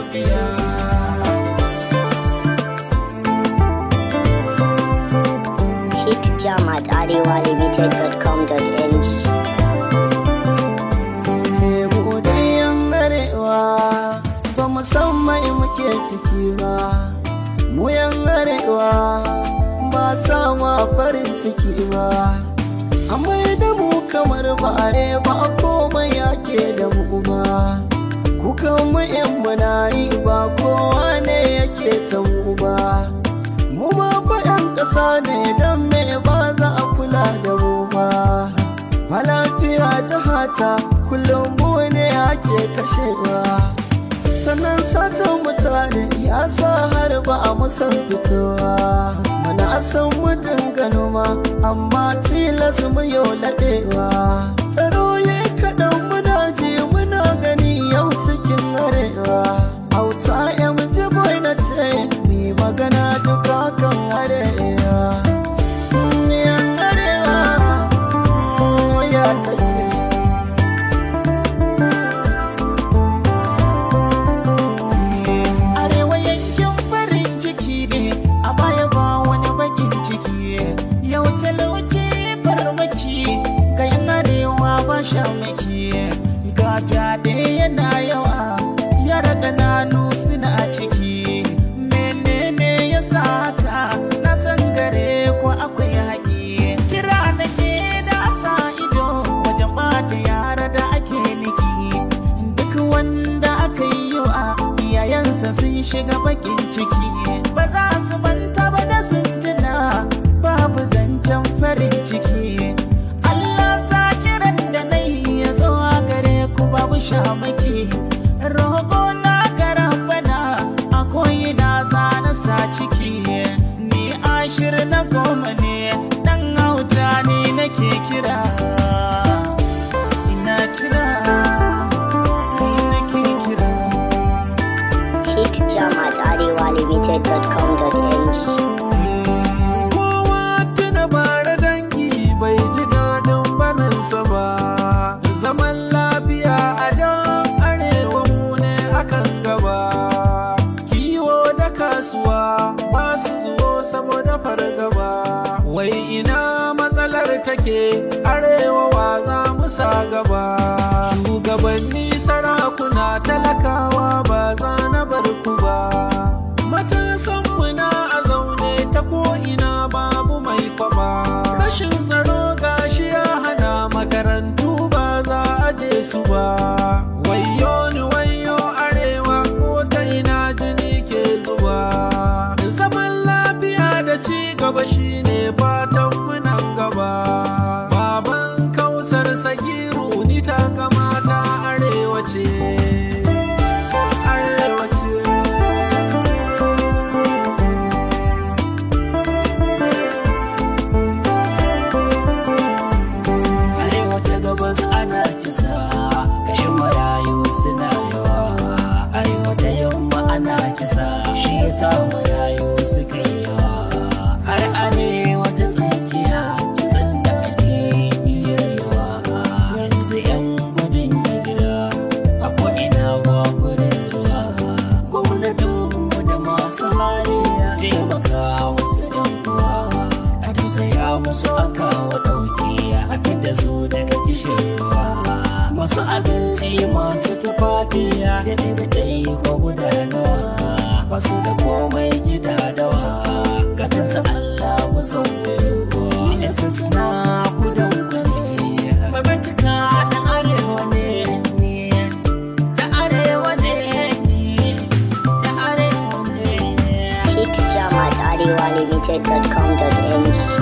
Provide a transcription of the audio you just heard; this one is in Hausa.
lafiya Hit jam at arewalimited.com.ng. mu dai yan arewa ba mu san mai muke ciki ba mu yan arewa ba sama farin ciki ba amma da mu kamar bare ba komai yake da mu ba kukan mu yan yi ba kowa ne yake ta mu ba mu ma fa yan ƙasa ne don me ba za a kula da mu ba ba lafiya jihata kullum mu ne ake kashewa sannan satan mutane ya sa har ba a musan fitowa mana san mu dinga noma amma tilas mu yau laɗewa tsaro ya kaɗan muna ji muna gani yau cikin arewa hauta ya ji boy na ce ni magana duka kan arewa yan arewa ya take Arewa yankin farin ciki ne, a baya ba wani bakin ciki. Yau talauci farmaki, ga yan arewa ba shamaki. Ga fyaɗe yana yawa, yara ƙananu suna ciki. Menene ya sa haka, na san gare ko akwai haƙi. Kira nake da sa ido, wajen ɓata yara da ake niki. Duk wanda aka yi wa iyayensa sun shiga bakin ciki ba za su manta ba da sun tuna babu zancen farin ciki Allah sa kiran da na yi ya zo a gare ku babu shamaki roƙo na garan bana a koyi na zana sa ciki ni ashir na goma ne dan hauta ne nake kira ina kira ni nake kira Hit jam at arewalimited.com.ng. Kowa tuna bara dangi bai ji daɗin baninsa ba. Zaman lafiya a dan arewa mu ne akan gaba. Kiwo da kasuwa ba su zuwo saboda fargaba. Wai ina matsalar take arewa wa za mu sa gaba. Shugabanni sarakuna talakawa ba za na bar ku ba. Matasanmu na a zaune ta ko'ina babu mai kwaba. Rashin tsaro gashi ya hana makarantu ba za a je su ba. Wayo ni wayo arewa ko ta ina jini ke zuba. Zaman lafiya da ci gaba shine fatan munan gaba. Baban kausar sagiru ni ta kamata arewa ce. Arewa ce. arewa ta gabas ana kisa kashin marayu suna yawa arewa ta yamma ana kisa shi yasa marayu suka yi yawa har arewa ta tsakiya kisan da ake iya yawa yanzu yan gudun hijira a ko'ina gwagwarin zuwa gwamnatinmu da masu hali taimaka wasu yan uwa a tausaya musu a kawo ɗauki a fidda su daga kishirwa masu abinci masu tufafiya da ɗaiɗai ko gudanarwa masu da komai gida dawa gatansa Allah musauƙi yasa suna kudan kuɗi mai bincika ɗan arewa ne ni da arewa ne ni da arewa ne Hit jam at arewalimited.com.ng.